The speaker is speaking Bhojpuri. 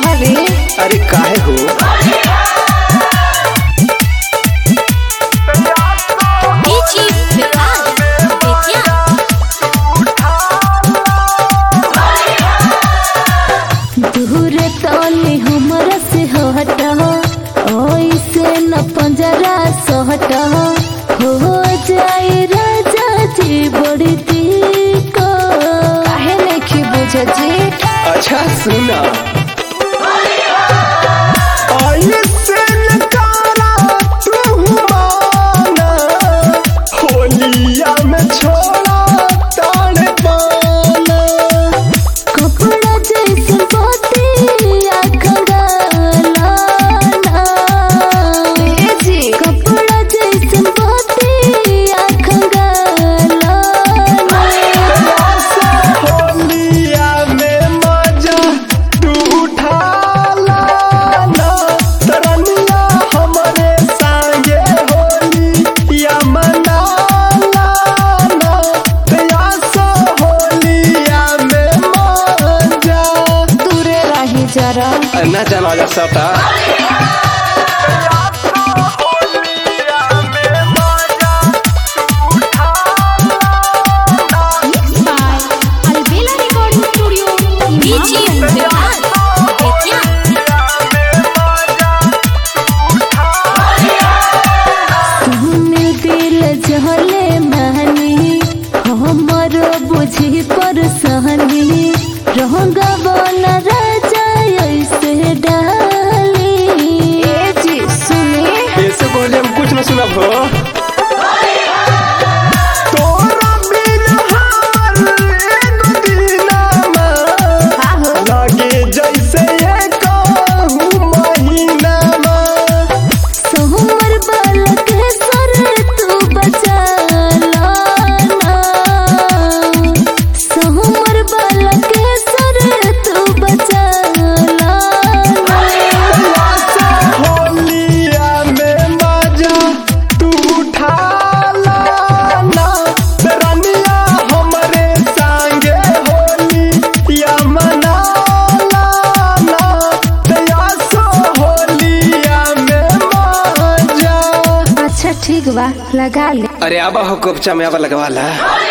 कहा रे अरे काहे हो Ichi Vikas Vidya दूर तनी हमरा से हट ऐसे न पंजरा सहट हो जाए राजा जी बड़ी दिक्कत काहे नहीं बुझे जी अच्छा सुना ऐसे नकारा तू माना होलिया में छोड़ा ताड़ पाना कपड़ा जैसे बतिया खंगालाना ए जी कपड़ा जैसे बतिया खंगालाना होलिया में मजा तू उठा लाना तरनिया हमरे संगे होलिया मना लाना तयासा होलिया में मजा दूरे रही जरा ना जाना जा सकता by Albela Recording Studio Ichi Vikas Vidya सुने दिल जहले महनी हमर बुझी पर सहनी रहंगा बना राजा ऐसे डाली ए जी सुने ऐसे बोले हम कुछ न सुना भो तोरा बिन हार एगो दिनमा हाँ हो लागे जैसे ये कहूँ महीनामा सोहमर बालक सर तू बचा लाना सोहमर बालक सर तू बचा लाना होलिया में मजा तू उठा लाना रनिया हमरे संगे होलिया मना लाना तयासो होलिया में मजा अच्छा ठीक बा लगा ले अरे आबा हो कोपचा में आबा लगवाला